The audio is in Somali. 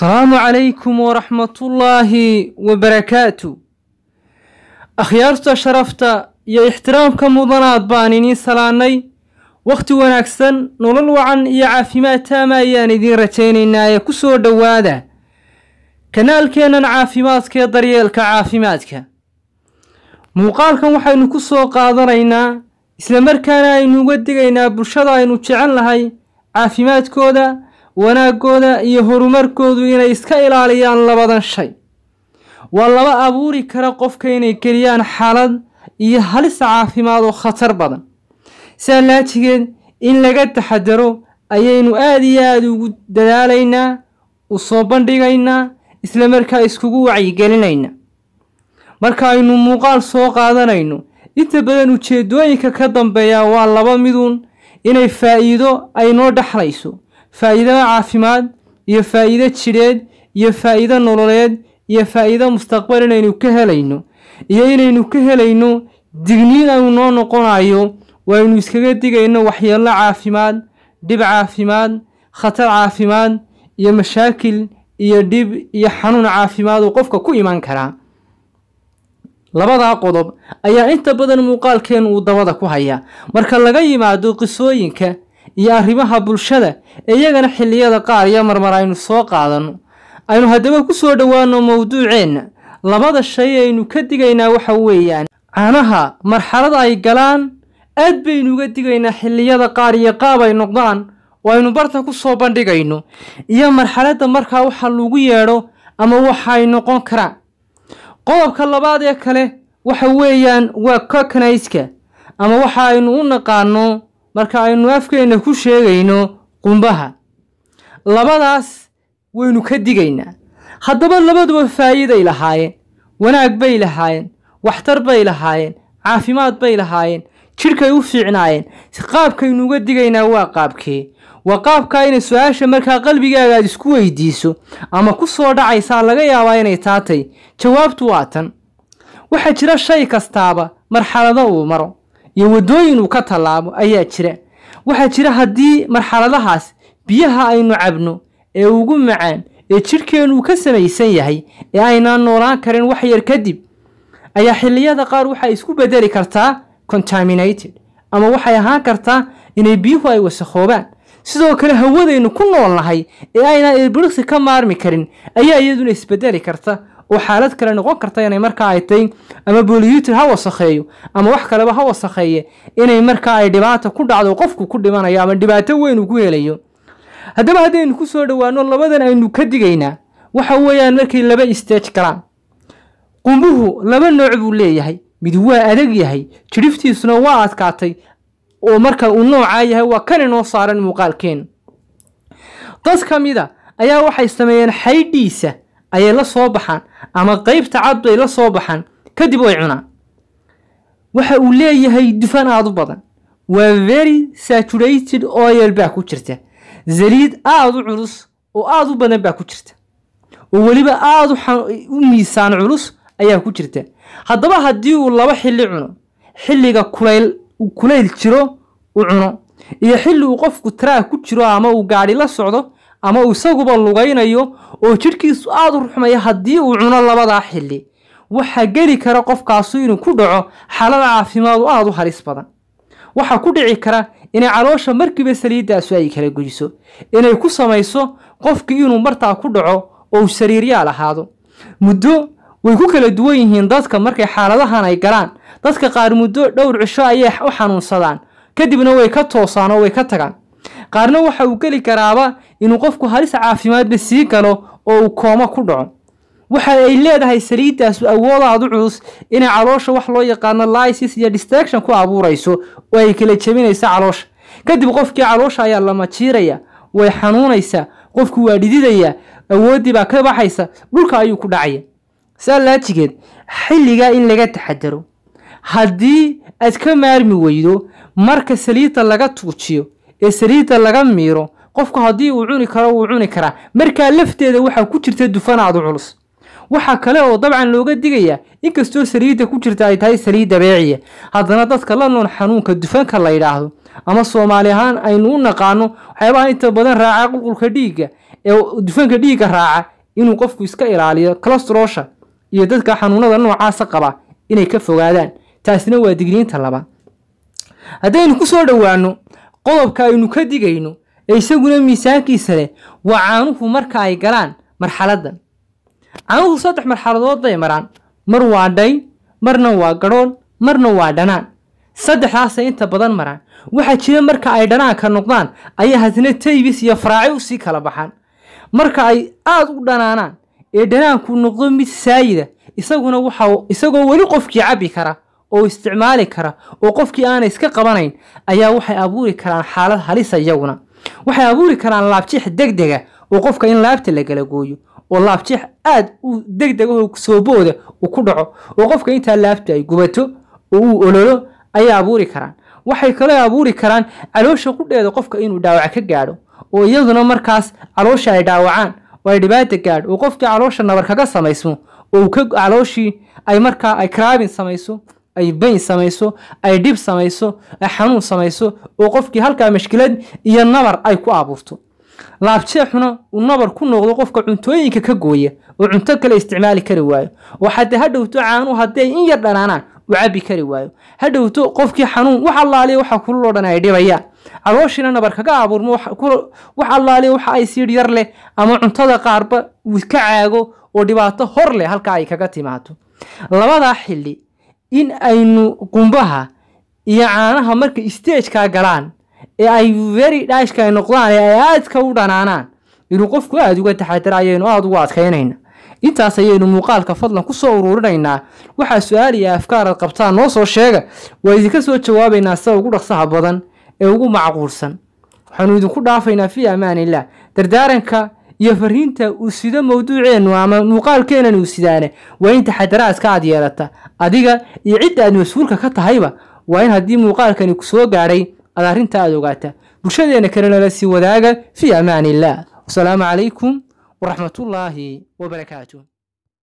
asalaamu calaykum waraxmatullaahi wabarakaatu akhyaarta sharafta iyo ixtiraamka mudanaad baan idiin salaannay wakhti wanaagsan nolol wacan iyo caafimaad taama ayaan idiin rajaynaynaa ee ku soo dhowaada kanaalkeennan caafimaadka ee daryeelka caafimaadka muuqaalkan waxaynu ku soo qaadanaynaa islamarkaana aynu uga digaynaa bulshada aynu jecel nahay caafimaadkooda wanaaggooda iyo horumarkoodu inay iska ilaaliyaan labadan shay waa laba abuuri kara qofka inay geliyaan xaalad iyo halis caafimaad oo khatar badan sidaa laajigeed in laga taxadaro ayaynu aada iyo aada ugu dadaalaynaa u soo bandhigaynaa islamarkaa iskugu wacyigelinaynaa marka aynu muuqaal soo qaadanayno inta badan ujeedooyinka ka dambeeya waa laba miduun inay faa'iido ay noo dhexlayso faa'iido caafimaad iyo faa'iido jidheed iyo faa'iido nololeed iyo faa'iido mustaqbal inaynu ka helayno iyo inaynu ka helayno digniin aynu noo noqonayo waaynu iskaga digayno waxyeello caafimaad dhib caafimaad khatar caafimaad iyo mashaakil iyo dhib iyo xanuun caafimaad uu qofka ku iman karaa labadaa qodob ayaa inta badan muuqaalkeen uu dabada ku hayaa marka laga yimaado qisooyinka iyo arrimaha bulshada ee iyagana xilliyada qaar iyo marmar aynu soo qaadanno aynu haddaba ku soo dhowaano mowduuceenna labada shay aynu ka digaynaa waxa weeyaan caanaha marxalad ay galaan aad baynu uga digaynaa xilliyada qaar iyo qaab ay noqdaan oo aynu barta ku soo bandhigayno iyo marxaladda markaa waxa lagu yeedho ama waxa ay noqon karaan qodobka labaad ee kale waxa weeyaan waa kokanayska ama waxa aynu u naqaano marka aynu afkeenna ku sheegayno qumbaha labadaas waynu ka digaynaa haddaba labaduba faa'iiday lahaayeen wanaag bay lahaayeen waxtar bay lahaayeen caafimaad bay lahaayeen jidhkay u fiicnaayeen qaabkaynu uga digaynaa waa qaabkee waa qaabkaa inay su-aasha markaa qalbigaaga aad isku weydiiso ama ku soo dhacaysaa laga yaabaa inay taatay jawaabtu waa tan waxaa jira shay kastaaba marxalado uu maro iyo waddooyin uu ka tallaabo ayaa jira waxaa jira haddii marxaladahaas biyaha aynu cabno ee ugu macaan ee jidhkeennu ka samaysan yahay ee aynaan noolaan karin wax yar kadib ayaa xilliyada qaar waxay isku bedeli kartaa contaminated ama waxay ahaan kartaa inay biyuhu ay wasakhoobaan sidoo kale hawadaynu ku nool nahay ee aynaan ilbiriksi ka maarmi karin ayaa iyaduna isbedeli karta oo xaalad kale noqon karta inay markaa ay tahay ama boliyuutir ha wasakheeyo ama wax kaleba ha wasakheeye inay markaa ay dhibaata ku dhacdo qofku ku dhimanayo ama dhibaato weyn uu ku helayo haddaba haddaynu ku soo dhowaano labadan aynu ka digaynaa waxa weeyaan markay laba stage galaan qumbuhu laba nooc buu leeyahay mid waa adag yahay jidhiftiisuna waa adkaatay oo marka uu noocaa yahay waa kan inoo saaran muuqaalkeenu dad ka mida ayaa waxay sameeyeen xaydhiisa ayay la soo baxaan ama qeybta cad bay la soo baxaan kadib way cunaan waxa uu leeyahay dufan aada u badan waa very saturated oil baa ku jirta saliid aada u culus oo aada u badan baa ku jirta oo weliba aada u miisaan culus ayaa ku jirta haddaba haddii uu laba xilli cuno xilliga kulayl kulayl jiro u cuno iyo xilli uu qofku taraag ku jiro ama uu gaadhi la socdo ama uu isaguba lugaynayo oo jidhkiisu aada u ruxmaya haddii uu cuno labadaa xilli waxaa geli kara qofkaasu inuu ku dhaco xaalada caafimaadu aada u halis badan waxaa ku dhici kara inay caloosha markiiba saliiddaasu ay kala goyso inay ku samayso qofkii inuu martaa ku dhaco oo uu sariiryaal ahaado muddo way ku kala duwan yihiin dadka markay xaaladahan ay galaan dadka qaar muddo dhowr cisho ayay u xanuunsadaan kadibna way ka toosaan oo way ka tagaan qaarna waxa uu geli karaaba inuu qofku halis caafimaadba sii galo oo uu koomo ku dhaco waxa ay leedahay saliiddaasu awoodaadu culus inay caloosha wax loo yaqaano lysis iyo distraction ku abuurayso oo ay kala jebinaysa caloosha kadib qofkii caloosha ayaa la majiiraya way xanuunaysaa qofku waa dhididaya awooddii baa ka baxaysa dhulka ayuu ku dhacaya saa laajigeed xilligaa in laga taxadaro haddii aad ka maarmi weydo marka saliidda laga tuujiyo ee saliidda laga miiro qofku haddii uu cuni karo wuu cuni karaa markaa lafteeda waxaa ku jirta dufanaadu culus waxaa kale oo dabcan looga digayaa inkastoo saliidda ku jirta ay tahay saliid dabeeciya haddana dadka la nool xanuunka dufanka la yidhaahdo ama soomaali ahaan aynu u naqaano waxyaabaha inta badan raaca qulqulka dhiigga ee dufanka dhiigga raaca inuu qofku iska ilaaliyo colostrosha iyo dadka xanuunada noocaasa qaba inay ka fogaadaan taasina waa digniinta labaad haddaynu ku soo dhowaano qodobka aynu ka digayno ee isaguna miisaankiisa leh waa caanuhu marka ay galaan marxaladdan caanuhu saddex marxaladood bay maraan mar waa dhay marna waa gadhoon marna waa dhanaan saddexdaasay inta badan maraan waxaa jira marka ay dhanaanka noqdaan ayaa hadna taybis iyo faraaci usii kala baxaan marka ay aada u dhanaanaan ee dhanaanku noqdo mid saayida isaguna waxa isagoo weli qofkii cabbi kara oo isticmaali kara oo qofkii aanay iska qabanayn ayaa waxay abuuri karaan xaalad halisa iyaguna waxay abuuri karaan laabjeex degdega oo qofka in laabta la kala gooyo oo laabjeex aad u degdega soobooda uu ku dhaco oo qofka intaa laabta ay gubato oo uu ololo ayay abuuri karaan waxay kaloo abuuri karaan caloosha qudheeda qofka inuu dhaawac ka gaadho oo iyaduna markaas caloosha ay dhaawacaan oo ay dhibaata gaadho oo qofkii caloosha nabar kaga samaysmo oo calooshii ay markaa ay craabin samayso ay bayn samayso ay dhib samayso ay xanuun samayso oo qofkii halkaa mashkilad iyo nabar ay ku abuurto laabjeexuna uu nabar ku noqdo qofka cuntooyinka ka gooya oo cunto kale isticmaali kari waayo oo xataa ha dhowto caanuhu haddii ay in yar dhanaanaan u cabbi kari waayo ha dhowto qofkii xanuun wax allaaliya waxa kululoo dhan ay dhibayaan calooshiina nabar kaga abuurmo wax allaaliya waxa ay siidh yar leh ama cuntada qaarba uu ka caago oo dhibaato hor leh halkaa ay kaga timaado labadaa xilli in aynu qumbaha iyo caanaha markay stageka galaan ee ay very dhashka ay noqdaan ee ay aadka u dhanaanaan inuu qofku aada uga taxadara ayaynu aada ugu adkaynayna intaas ayaynu muuqaalka fadlan ku soo ururinaynaa waxaa su-aal iyo afkaaraad qabtaan noo soo sheega waa idinka soo jawaabaynaa sida ugu dhaqsaha badan ee ugu macquulsan waxaanu idinku dhaafaynaa fii amaaniillah dardaaranka iyo fariinta uu sido mawduuceennu ama muuqaalkeenan uu sidaane waa in taxadaraadka aad yeelata adiga iyo cidda aad mas-uulka ka tahayba waa in haddii muuqaalkani ku soo gaadhay aad arrinta aad ogaata bulshadeena kalena la sii wadaaga fii amaani illah wasalaamu calaykum waraxmatullaahi wabarakaatu